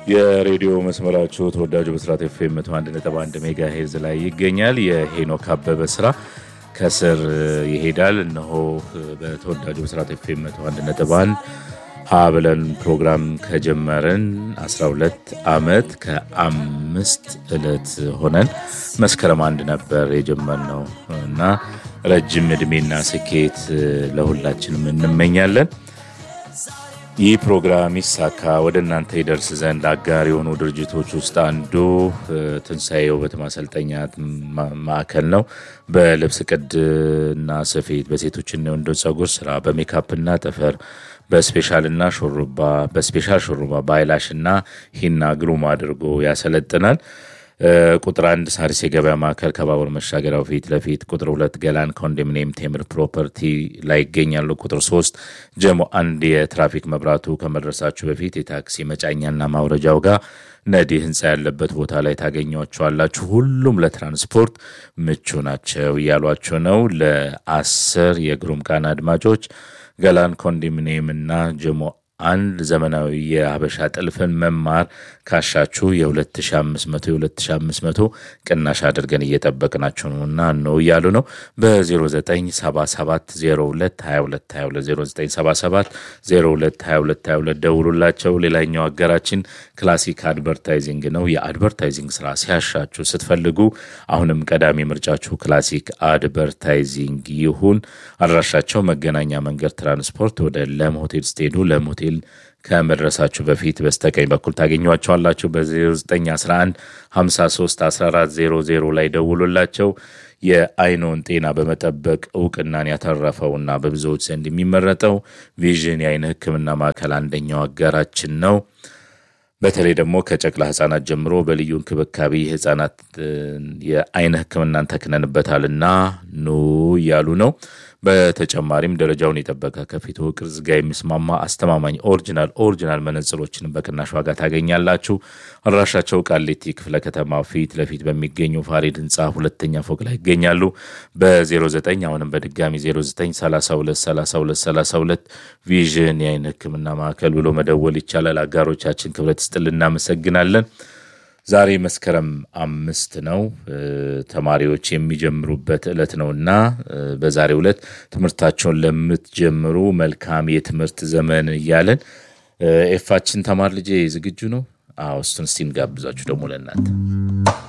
የሬዲዮ መስመራችሁ ተወዳጁ ብስራት ኤፍኤም መቶ አንድ ነጥብ አንድ ሜጋ ሄርዝ ላይ ይገኛል። የሄኖክ አበበ ስራ ከስር ይሄዳል። እነሆ በተወዳጁ ብስራት ኤፍኤም መቶ አንድ ነጥብ አንድ ሀ ብለን ፕሮግራም ከጀመርን 12 ዓመት ከአምስት ዕለት ሆነን መስከረም አንድ ነበር የጀመርነው እና ረጅም ዕድሜና ስኬት ለሁላችንም እንመኛለን። ይህ ፕሮግራም ይሳካ ወደ እናንተ ይደርስ ዘንድ አጋር የሆኑ ድርጅቶች ውስጥ አንዱ ትንሣኤ ውበት ማሰልጠኛ ማዕከል ነው። በልብስ ቅድና ስፌት፣ በሴቶችና የወንዶች ጸጉር ስራ፣ በሜካፕና ጥፍር፣ በስፔሻልና ሹሩባ በስፔሻል ሹሩባ፣ በአይላሽና ሂና ግሩም አድርጎ ያሰለጥናል። ቁጥር አንድ ሳሪስ የገበያ ማዕከል ከባቡር መሻገሪያው ፊት ለፊት፣ ቁጥር ሁለት ገላን ኮንዶሚኒየም ቴምር ፕሮፐርቲ ላይ ይገኛሉ። ቁጥር ሶስት ጀሞ አንድ የትራፊክ መብራቱ ከመድረሳችሁ በፊት የታክሲ መጫኛና ማውረጃው ጋር ነዲ ህንፃ ያለበት ቦታ ላይ ታገኟቸዋላችሁ። ሁሉም ለትራንስፖርት ምቹ ናቸው እያሏቸው ነው። ለአስር የግሩም ቃና አድማጮች ገላን ኮንዶሚኒየም እና ጀሞ አንድ ዘመናዊ የሀበሻ ጥልፍን መማር ካሻችሁ የ2500 የ2500 ቅናሽ አድርገን እየጠበቅናችሁ ነው እና ነው እያሉ ነው። በ0977022222 0977022222 ደውሉላቸው። ሌላኛው አገራችን ክላሲክ አድቨርታይዚንግ ነው። የአድቨርታይዚንግ ስራ ሲያሻችሁ ስትፈልጉ አሁንም ቀዳሚ ምርጫችሁ ክላሲክ አድቨርታይዚንግ ይሁን። አድራሻቸው መገናኛ መንገድ ትራንስፖርት ወደ ለም ሆቴል ስትሄዱ ለም ሆቴል ከመድረሳችሁ በፊት በስተቀኝ በኩል ታገኟቸዋላችሁ። በ0911 53 1400 ላይ ደውሉላቸው። የአይኖን ጤና በመጠበቅ እውቅናን ያተረፈውና በብዙዎች ዘንድ የሚመረጠው ቪዥን የአይን ሕክምና ማዕከል አንደኛው አጋራችን ነው። በተለይ ደግሞ ከጨቅላ ህጻናት ጀምሮ በልዩ እንክብካቤ ህጻናት የአይን ህክምናን ተክነንበታልና ኑ እያሉ ነው። በተጨማሪም ደረጃውን የጠበቀ ከፊት ቅርጽ ጋር የሚስማማ አስተማማኝ ኦሪጂናል ኦሪጂናል መነጽሮችን በቅናሽ ዋጋ ታገኛላችሁ። አድራሻቸው ቃሊቲ ክፍለ ከተማ ፊት ለፊት በሚገኘው ፋሪድ ህንፃ ሁለተኛ ፎቅ ላይ ይገኛሉ። በ09 አሁንም በድጋሚ 09323232 ቪዥን የአይን ህክምና ማዕከል ብሎ መደወል ይቻላል። አጋሮቻችን ክብረት ስጥል እናመሰግናለን። ዛሬ መስከረም አምስት ነው። ተማሪዎች የሚጀምሩበት ዕለት ነው እና በዛሬው ዕለት ትምህርታቸውን ለምትጀምሩ መልካም የትምህርት ዘመን እያለን ኤፋችን ተማር ልጄ ዝግጁ ነው? አዎ እሱን እስቲ እንጋብዛችሁ ደግሞ ለእናንተ